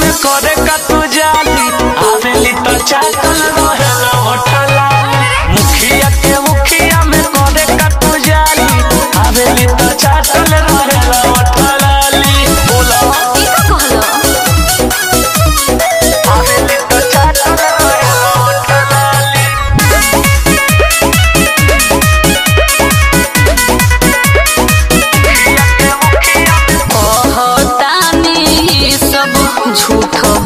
में करे का तू जाली आवेली तो चाटल रहेला होठला मुखिया के मुखिया में करे का तू जाली आवेली तो चाटल रहेला होठला बोला ई का कहलो आवेली तो चाटल रहेला होठला कहतानी सब झूठ